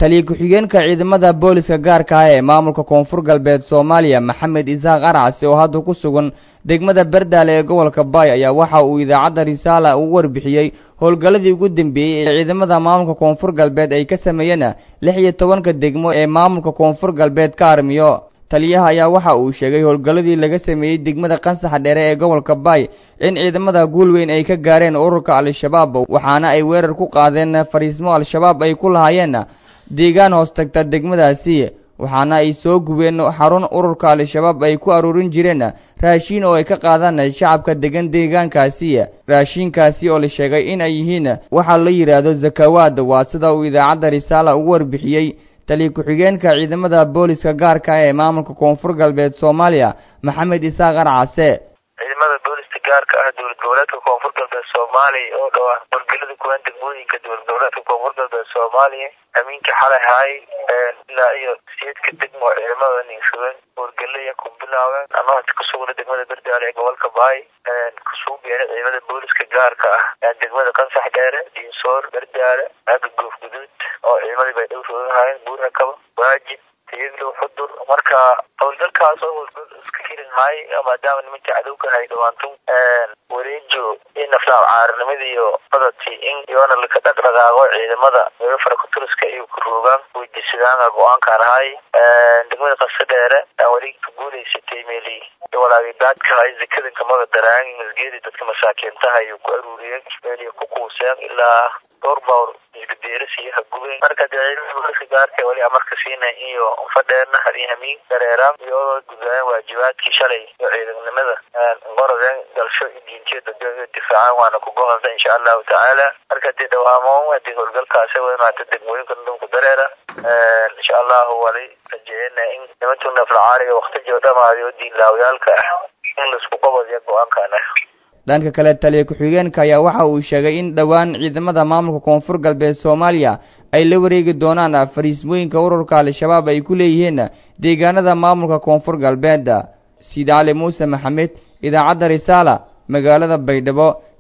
taliya ku-xigeenka ciidamada booliska gaarka ah ee maamulka koonfur galbeed soomaaliya maxamed isaaq arcasi oo hadda ku sugan degmada berdaale ee gobolka baay ayaa waxa uu idaacadda risaala ugu warbixiyey howlgalladii ugu dambeeyey ee ciidamada maamulka koonfur galbeed ay ka sameeyeen lix iyo tobanka degmo ee maamulka koonfur galbeed ka armiyo taliyaha ayaa waxa uu sheegay howlgalladii laga sameeyey degmada qansaxa dheere ee gobolka baay in ciidamada guulweyn ay ka gaareen ururka al-shabaab waxaana ay weerar ku qaadeen fariismo al-shabaab ay ku lahaayeen deegaan hoos tagta degmadaasi waxaana ay soo gubeen xarun ururka al-shabaab ay ku aruurin jireen raashiin oo ay ka qaadaan shacabka degan deegaankaasi raashiinkaasi oo la sheegay in ay yihiin waxaa la yidhaahdo zakawaad waa sida uu idaacadda risaala ugu warbixiyey taliya ku-xigeenka ciidamada booliska gaarka ah ee maamulka koonfur galbeed soomaaliya maxamed isaaq arcase ciidamada booliska gaarka ah dowlad goboleedka koonfur galbeed soomaaliya oo dhawaa howlgelada kuwaan degmooyinka dowlad goboleedka koonfur galbeed soomaaliya amiinkii xalay haay ilaa iyo siyeedka degmo ciidamada ninsugan howlgelaya ku bilaabeen ama hata kusugna degmada berdaale ee gobolka baay kusugu geena ciidamada booliska gaarka ah degmada qansax dheere diinsoor berdaale aaga goof guduud oo ciidamadii bay dhow roogahaayeen buurakaba waajib tiyaglow xudur marka howlgalkaas oo howlgal iska hirin maay maadaama nimanka cadowka hay dhawaanto wareejo in naflaab caarinimada iyo badati in iyoona laka dhaqdhaqaaqo ciidamada meelo farakuturiska iyo ku roogaan weydiisadaana go-aankaan ahay degmada qasa dheere weli ka guuleysatay meeli walaagidaadka hay zakadanka maga daraan masgeedi dadka masaakiintaha iyo ku aruuriyeen meeli ku kuuseen ilaa dhowr bawr isgadeerasiyo hagubeen marka dee ciidamada booliska gaarka weli amarka siina iyo fadheerna hadii hamiin dareeraan iyadoo gudayaan waajibaadkii shalay iyo ciidanimada qorodeen dalsho iyo diintiya dadweyne difaacaan waana ku gobolda insha allahu tacaala marka dee dhawaamo hadii howlgalkaasi weynaata degmooyinka dhulku dareera insha allahu wali rajeeyana in nimantu naflacaariga waktijo dhamaadi oo diinlaawayaalka ah in laisku qabadiya go-aankan ah dhanka kale taliya ku-xigeenka ayaa waxa uu sheegay in dhowaan ciidamada maamulka koonfur galbeed soomaaliya ay la wareegi doonaan fariismooyinka ururka al-shabaab ay ku leeyihiin deegaanada maamulka koonfur galbeed siid cali muuse maxamed idaacadda risaala magaalada baydhabo